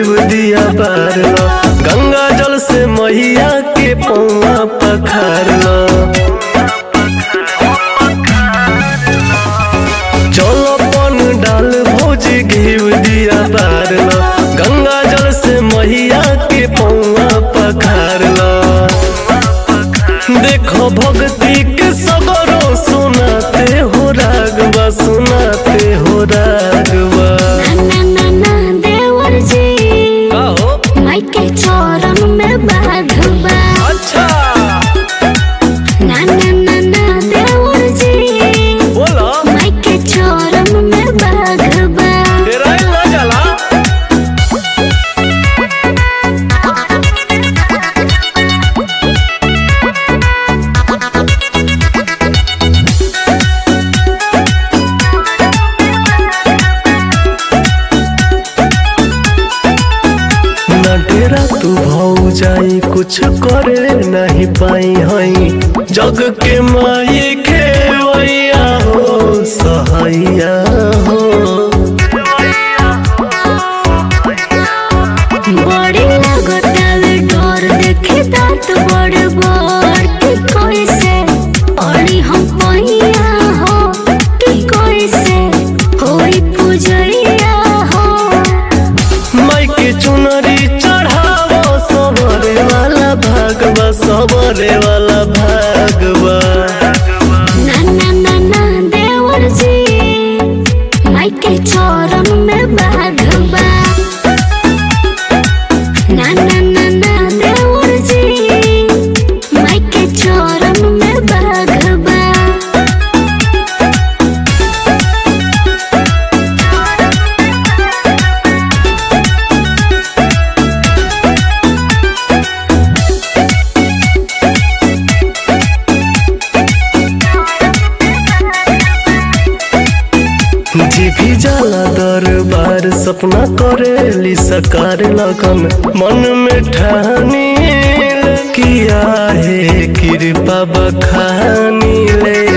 घीव दिया बारला गंगा जल से मैया के पौआ पखारला चलो पन डाल भोज घीव दिया बारला गंगा जल से मैया के पौआ पखारला देखो भक्ति के सगरो सुनाते हो रागवा सुनाते हो रागवा ना ना ना देवर जी का हो माई के चरण में बाघबा अच्छा ना ना ना ना देवर जी बोलो माई के चरण में बाघबा तेरा ही ना चला ना डेरा तू भाऊ जाई कुछ करे नहीं पाई हई जग के माई खेवैया हो सहैया हो बड़ी लागतावे डोर देखे दांत बड़ बड़ कि कोई से पड़ी हम पहिया हो कि कोई से होई पुजरिया हो माई के चुनरी चढ़ावो सबरे वाला भागवा सबरे वाला भागवा ना ना ना ना देवर जी माई के चरण में बाघबा ना ना ना ना देवर जी माई के चरण में बाघबा जी भी जाला दरबार सपना करेली सकार लगन मन में ठानी किया है कृपा बखानी ले